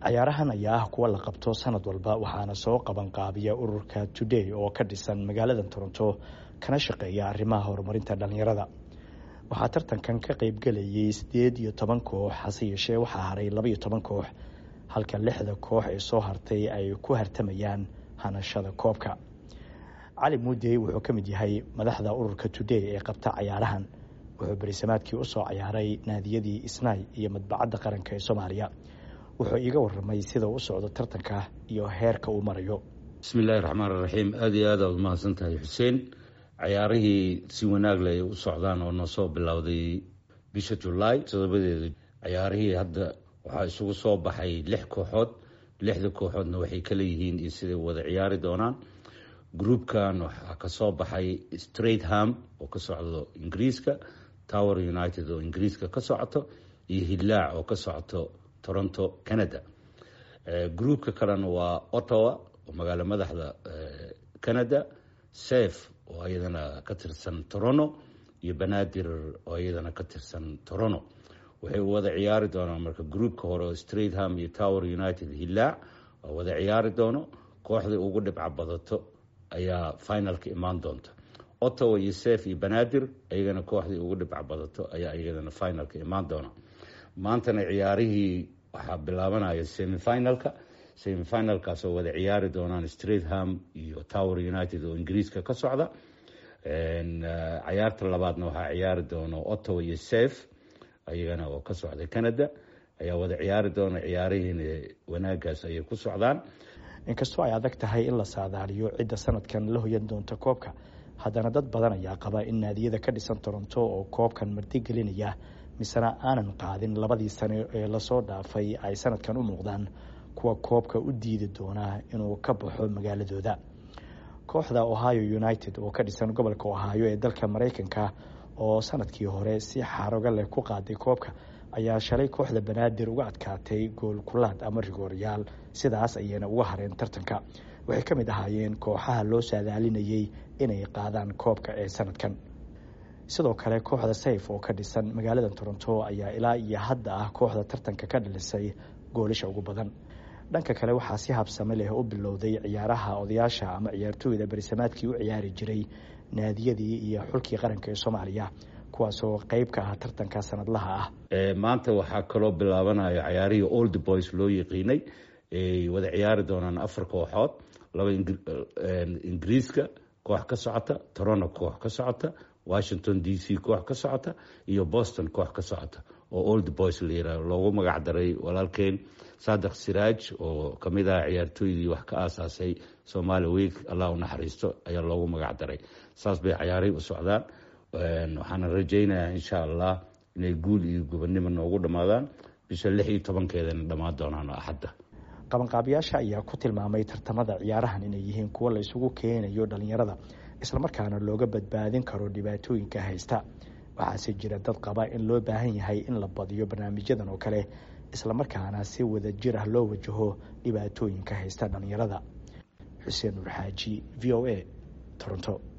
cayaarahan ayaa ah kuwa la qabto sanad walba waxaana soo qabanqaabiya ururka today oo ka dhisan magaalada toronto kana shaqeeya arrimaha horumarinta dhalinyarada waxaa tartankan ka qeybgelayay sideed iyo toban koox hase yeeshee waxaa haray labaiyo toban koox halka lixda koox ee soo hartay ay ku hartamayaan hanashada koobka cali muudey wuxuu ka mid yahay madaxda ururka today ee qabta cayaarahan wuxuu berisamaadkii usoo cayaaray naadiyadii isnaay iyo madbacadda qaranka ee soomaaliya wuxuu iiga waramay sida u socdo tartanka iyo heerka uu marayo bismi illaahi raxmaan raxiim aada iyo aad aad umahadsan tahay xuseen cayaarihii si wanaag leh ay u socdaan oo na soo bilowday bisha julaay todobadeeda cayaarihii hadda waxaa isugu soo baxay lix kooxood lixda kooxoodna waxay kala yihiin iyo siday wada ciyaari doonaan groupkan waxaa kasoo baxay straitham oo ka socdo ingiriiska tower united oo ingiriiska ka socoto iyo hillaac oo ka socoto toronto canada groupka kalena waa ottawa oo magaalo madaxda canada sef oo iyadana ka tirsan toronto iyo banaadir oo iyadana ka tirsan toronto waxay wada ciyaari doonaan marka groupka hore oo straitham iyo tower united hillaac oo wada ciyaari doono kooxdai ugu dhibca badato ayaa finalka imaan doonta ottawa iyo sef iyo banaadir iyagana kooxdii ugu dhibca badato ayaa iyadana finalka imaan doona maantana ciyaarihii waxaa bilaabanaya semifinalka semifinalkaasoo wada ciyaari doonaan straitham iyo tower united oo ingiriiska ka socda cayaarta labaadna waxaa ciyaari doono ottawa iyo sef iyagana oo ka socda canada ayaa wada ciyaari doona ciyaarihiina wanaagaas ayay ku socdaan inkastoo ay adag tahay in la saadaaliyo cidda sanadkan la hoyan doonta koobka haddana dad badan ayaa qaba in naadiyada ka dhisan toronto oo koobkan martigelinaya misena aanan qaadin labadii sano ee lasoo dhaafay ay sanadkan u muuqdaan kuwa koobka u diidi doona inuu ka baxo magaaladooda kooxda ohio united oo ka dhisan gobolka ohio ee dalka maraykanka oo sanadkii hore si xaroga leh ku qaaday koobka ayaa shalay kooxda banaadir uga adkaatay gool kulaad ama rigooryaal sidaas ayayna uga hareen tartanka waxay ka mid ahaayeen kooxaha loo saadaalinayay inay qaadaan koobka ee sanadkan sidoo kale kooxda sayf oo ka dhisan magaalada toronto ayaa ilaa iyo hadda ah kooxda tartanka ka dhalisay goolasha ugu badan dhanka kale waxaa si habsame leh u bilowday ciyaaraha odayaasha ama ciyaartooyda berisamaadkii u ciyaari jiray naadiyadii iyo xulkii qaranka ee soomaaliya kuwaasoo qeyb ka ah tartanka sanadlaha ah maanta waxaa kaloo bilaabanaya cayaarihii old boys loo yaqiinay ay wada ciyaari doonaan afar kooxood laba ingiriiska koox ka socota toronto koox ka socota washington d c koox ka socota iyo boston koox ka socota oo old boys la yihah loogu magac daray walaalkeen sadeq siraaj oo kamid ah ciyaartooydii wax ka aasaasay somaali week allah u naxariisto ayaa loogu magac daray saas bay cayaarihii u socdaan waxaana rajaynayaa insha allah inay guul iyo gobonnimo noogu dhammaadaan bisha lix iyo tobankeedana dhammaan doonaan axadda qabanqaabiyaasha ayaa ku tilmaamay tartamada ciyaarahan inay yihiin kuwo la isugu keenayo dhalinyarada islamarkaana looga badbaadin karo dhibaatooyinka haysta waxaase jira dad qaba in loo baahan yahay in la badiyo barnaamijyadan oo kale islamarkaana si wada jir ah loo wajaho dhibaatooyinka haysta dhalinyarada xuseen nuur xaaji v o a toronto